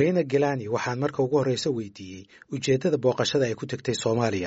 riina gilani waxaan marka ugu horreysa weydiiyey ujeeddada booqashada ay ku tegtay soomaaliya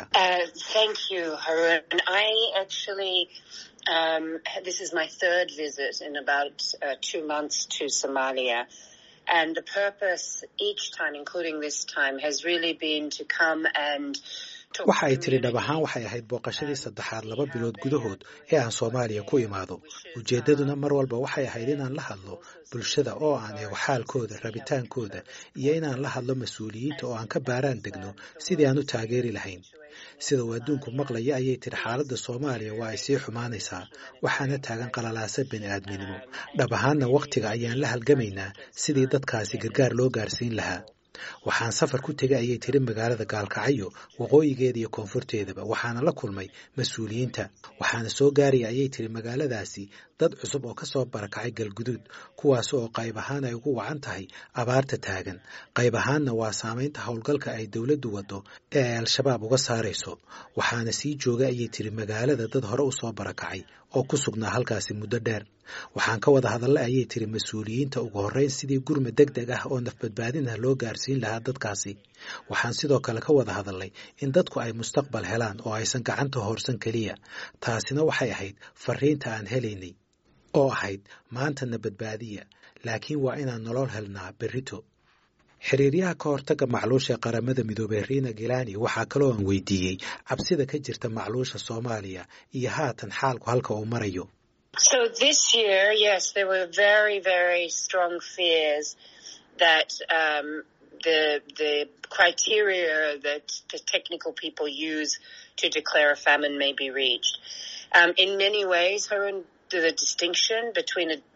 Um, this is my third visit in about uh, two months to Somalia. And the purpose each time, including this time, has really been to come and waxa ay tiri dhab ahaan waxay ahayd booqashadii saddexaad laba bilood gudahood ee aan soomaaliya ku imaado ujeeddaduna mar walba waxay ahayd inaan la hadlo bulshada oo aan eego xaalkooda rabitaankooda iyo inaan la hadlo mas-uuliyiinta oo aan ka baaraan degno sidii aan u taageeri lahayn sida uu adduunku maqlaya ayay tiri xaaladda soomaaliya waa ay sii xumaanaysaa waxaana taagan qalalaasa bini aadminimo dhab ahaanna wakhtiga ayaan la halgamaynaa sidii dadkaasi gargaar loo gaarsiin lahaa waxaan safar ku tegay ayay tiri magaalada gaalkacyo waqooyigeeda iyo koonfurteedaba waxaana la kulmay mas-uuliyiinta waxaana soo gaaraya ayay tiri magaaladaasi dad cusub oo ka soo barakacay galguduud kuwaas oo qayb ahaan ay ugu wacan tahay abaarta taagan qayb ahaanna waa saamaynta howlgalka ay dowladdu waddo ee ay al-shabaab uga saarayso waxaana sii joogay ayay tiri magaalada dad hore u soo barakacay oo ku sugnaa halkaasi muddo dheer waxaan ka wada hadalla ayay tiri mas-uuliyiinta ugu horreyn sidii gurma deg deg ah oo nafbadbaadin ah loo gaarsiin lahaa dadkaasi waxaan sidoo kale ka wada hadalnay in dadku ay mustaqbal helaan oo aysan gacanta hoorsan keliya taasina waxay ahayd fariinta aan helaynay oo ahayd maantana badbaadiya laakiin waa inaan nolol helnaa berrito xiriiryaha ka hortagga macluusha qaramada midoobey riina gilani waxaa kaloo aan weydiiyey cabsida ka jirta macluusha soomaaliya iyo haatan xaalku halka uu marayo So this year, yes, there were very, very strong fears that um, the the criteria that the technical people use to declare a famine may be reached. Um, in many ways, her the distinction between a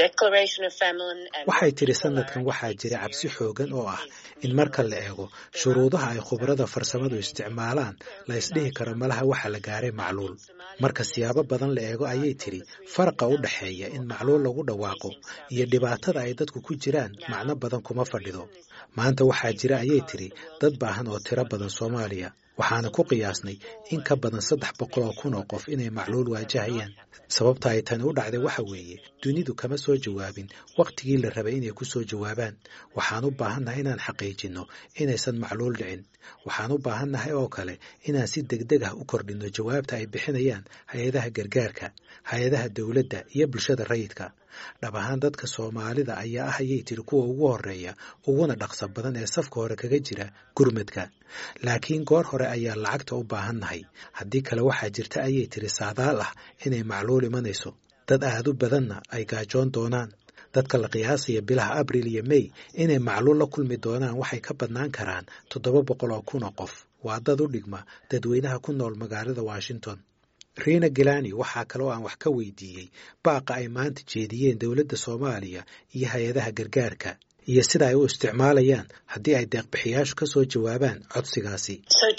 waxay tiri sanadkan waxaa jira cabsi xoogan oo ah in marka la eego shuruudaha ay khubarada farsamadu isticmaalaan la isdhihi karo malaha waxa la gaaray macluul marka siyaabo badan la eego ayay tiri faraqa u dhexeeya in macluul lagu dhawaaqo iyo dhibaatada ay dadku ku jiraan macno badan kuma fadhido maanta waxaa jira ayay tiri dad baahan oo tiro badan soomaaliya waxaana ku qiyaasnay in ka badan saddex boqol oo kun oo qof inay macluul waajahayaan sababta ay tani u dhacday waxa weeye dunidu kama soo jawaabin wakhtigii la rabay inay ku soo jawaabaan waxaan u baahannahay inaan xaqiijinno inaysan macluul dhicin waxaan u baahannahay oo kale inaan si degdeg ah u kordhinno jawaabta ay bixinayaan hay-adaha gargaarka hay-adaha dowladda iyo bulshada rayidka dhab ahaan dadka soomaalida ayaa ah ayay tiri kuwa ugu horreeya uguna dhaqso badan ee safka hore kaga jira gurmadka laakiin goor hore ayaa lacagta u baahannahay haddii kale waxaa jirta ayay tiri saadaal ah inay macluul imanayso dad aad u badanna ay gaajoon doonaan dadka la qiyaasaya bilaha abril iyo mey inay macluul la kulmi doonaan waxay ka badnaan karaan toddoba boqol oo kun oo qof waa dad u dhigma dadweynaha ku nool magaalada washington riina gilani waxaa kaloo aan wax ka weydiiyey baaqa ay maanta jeediyeen dowladda soomaaliya iyo hay-adaha gargaarka iyo sida ay u isticmaalayaan haddii ay deeqbixiyaashu ka soo jawaabaan codsigaasi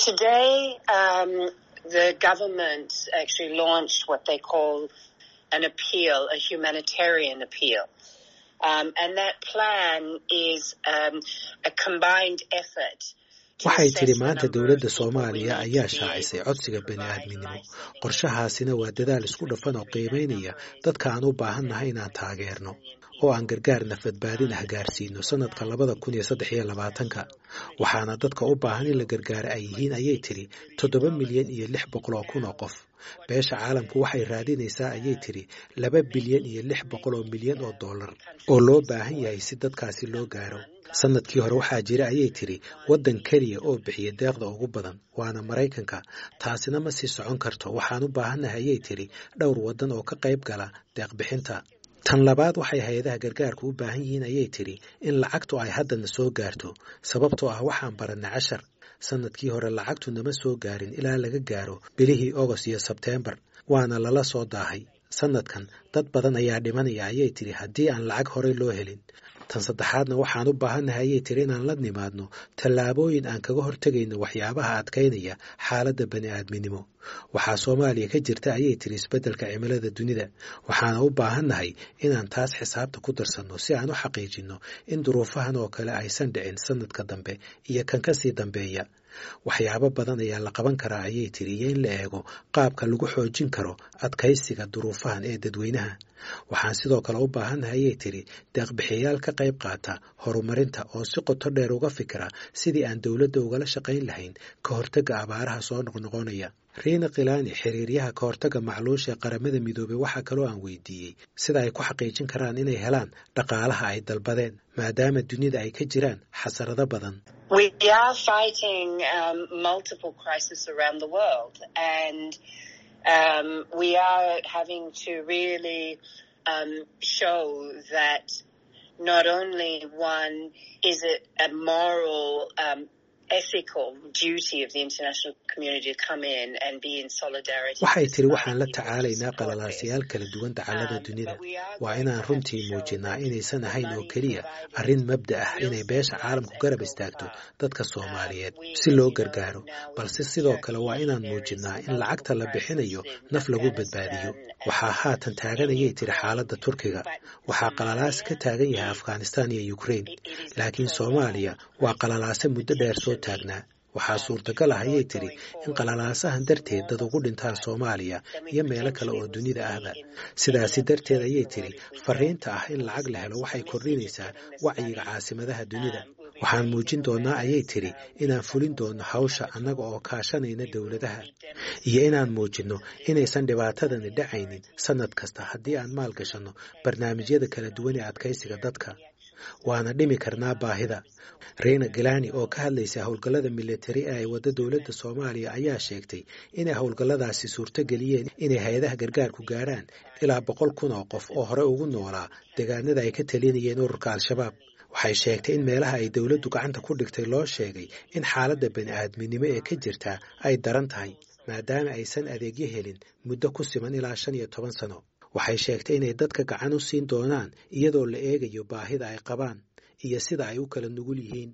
waxay tidhi maanta dowladda soomaaliya ayaa shaacisay codsiga bani aadminimo qorshahaasina waa dadaal isku dhafan oo qiimaynaya dadka aan u baahannahay inaan taageerno oo aan gargaar nafadbaadin ah gaarsiino sanadka labada kun iyo saddex iyo labaatanka waxaana dadka u baahan in la gargaaro ay yihiin ayay tidhi toddoba milyan iyo lix boqol oo kun oo qof beesha caalamku waxay raadinaysaa ayay tidhi laba bilyan iyo lix boqol oo milyan oo dollar oo loo baahan yahay si dadkaasi loo gaaro sanadkii hore waxaa jira ayay tiri waddan keliya oo bixiya deeqda ugu badan waana maraykanka taasina ma sii socon karto waxaan u baahannahay ayay tiri dhowr waddan oo ka qayb gala deeqbixinta tan labaad waxay hay-adaha gargaarku u baahan yihiin ayay tiri in lacagtu ay haddana soo gaarto sababtoo ah waxaan barannay cashar sanadkii hore lacagtu nama soo gaarin ilaa laga gaaro bilihii ogost iyo sebteembar waana lala soo daahay sanadkan dad badan ayaa dhimanaya ayay tiri haddii aan lacag horey loo helin tan saddexaadna waxaan u baahannahay ayay tiri inaan la nimaadno tallaabooyin aan kaga hortegayno waxyaabaha adkaynaya xaaladda bani aadminimo waxaa soomaaliya ka jirta ayay tiri isbeddelka cimilada dunida waxaana u baahannahay inaan taas xisaabta ku darsanno si aan u xaqiijinno in duruufahan oo kale aysan dhicin sanadka dambe iyo kan ka sii dambeeya waxyaabo badan ayaa la qaban karaa ayay tiri iyo in la eego qaabka lagu xoojin karo adkaysiga duruufahan ee dadweynaha waxaan sidoo kale u baahannahay ayay tiri deeqbixiyayaal ka qayb qaata horumarinta oo si qoto dheer uga fikira sidii aan dowladda ugala shaqayn lahayn ka hortagga abaaraha soo noqnoqonaya riina khilaani xiriiryaha ka hortagga macluusha ee qaramada midoobey waxaa kaloo aan weydiiyey sida ay ku xaqiijin karaan inay helaan dhaqaalaha ay dalbadeen maadaama dunida ay ka jiraan xasarado badan We are fighting um, multiple crises around the world, and um, we are having to really um, show that not only one is it a moral, um, ethical duty of the international community to come in and be in solidarity. waxay tiri waxaan la tacaalaynaa qalalaasayaal kala duwan dacallada dunida waa inaan runtii muujinnaa inaysan ahayn oo keliya arrin mabda ah inay beesha caalamku garab istaagto dadka soomaaliyeed si loo gargaaro balse sidoo kale waa inaan muujinnaa in lacagta la bixinayo naf lagu badbaadiyo waxaa haatan taagan ayay tiri xaaladda turkiga waxaa qalalaase ka taagan yahay afghanistan iyo ukraine laakiin soomaaliya waa qalalaase muddo dheer soo taagnaa waxaa suurtagal ah ayay tiri in qalalaasahan darteed dad ugu dhintaan soomaaliya iyo meelo kale oo dunida ahba sidaasi darteed ayay tiri fariinta ah in lacag la helo waxay kordhinaysaa wacyiga caasimadaha dunida waxaan muujin doonnaa ayay tiri inaan fulin doonno hawsha annaga oo kaashanayna dowladaha iyo inaan muujinno inaysan dhibaatadani dhacaynin sannad kasta haddii aan maal gashanno barnaamijyada kala duwan ee adkaysiga dadka waana dhimi karnaa baahida reina galani oo ka hadlaysa howlgallada militari ee ay wadda dowladda soomaaliya ayaa sheegtay inay howlgalladaasi suurto geliyeen inay hay-adaha gargaarku gaarhaan ilaa boqol kun oo qof oo hore ugu noolaa deegaanada ay ka talinayeen ururka al-shabaab waxay sheegtay in meelaha ay dowladdu gacanta ku dhigtay loo sheegay in xaaladda bani-aadminimo ee ka jirtaa ay daran tahay maadaama aysan adeegyo helin muddo ku siman ilaa shan iyo toban sano waxay sheegtay inay dadka gacan u siin doonaan iyadoo la eegayo baahida ay qabaan iyo sida ay u kala nugul yihiin